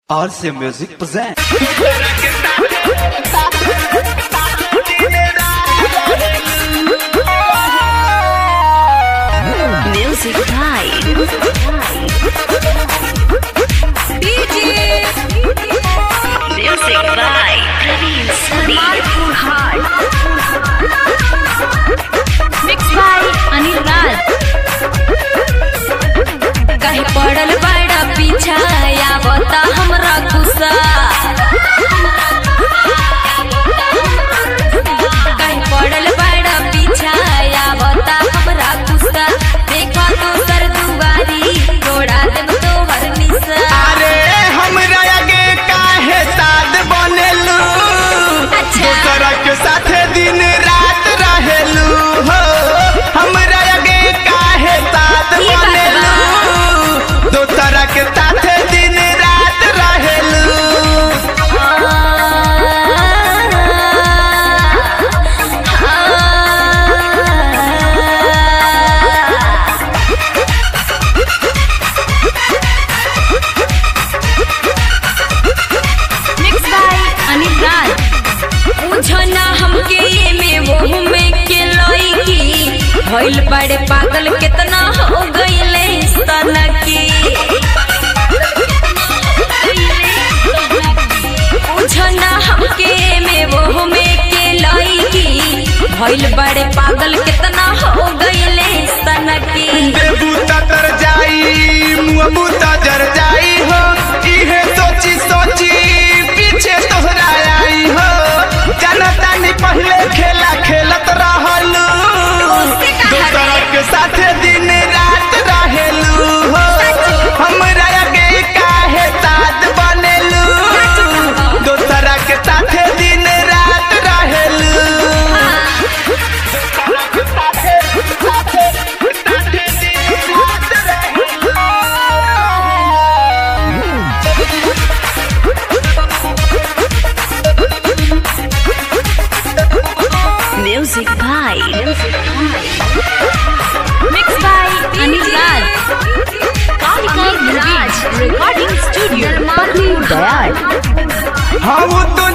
RC Music present. Music Pride. Music by Praveen Sari. Mixed by Anil Raj. कहीं पड़ल बड़ा पीछा आवता हमरा गुस्सा कहीं पड़ल बड़ा पीछा आवता हमरा गुस्सा देखो तो सर दुआरी तोड़ा देब तोहर निशा अरे हमरा आगे काहे साथ बनेलू अच्छा। दोसरा के साथे दिन रात रहेलू हो हमरा आगे काहे साथ ई बात बनेलू दोसरा के साथे दिन रात रहेलू मिक्स बाय अनिल राज बुझना हमके ये में वो में के लईकी भइल बड़े पागल कितना हो गइले सनकी बुझना हमके ये में वो में के लईकी भइल बड़े पागल कितना हो गइले सनकी देबू तर जाई मुँह जर जाई हो इहे सोची सोची पीछे तोहरा आई हो जनता ने पहले खेला खेलत रहलू उससे कहा दोसरा रे? के साथे दिन रात रहेलू हो हमरा आगे काहे साथ बनेलू दोसरा के साथे दिन रात रहेलू दोसरा के साथे साथे साथे दिन रात रहेलू Music by Mixed by Anil Raj Kalika Raj Recording Studio Patni Dayal हम तो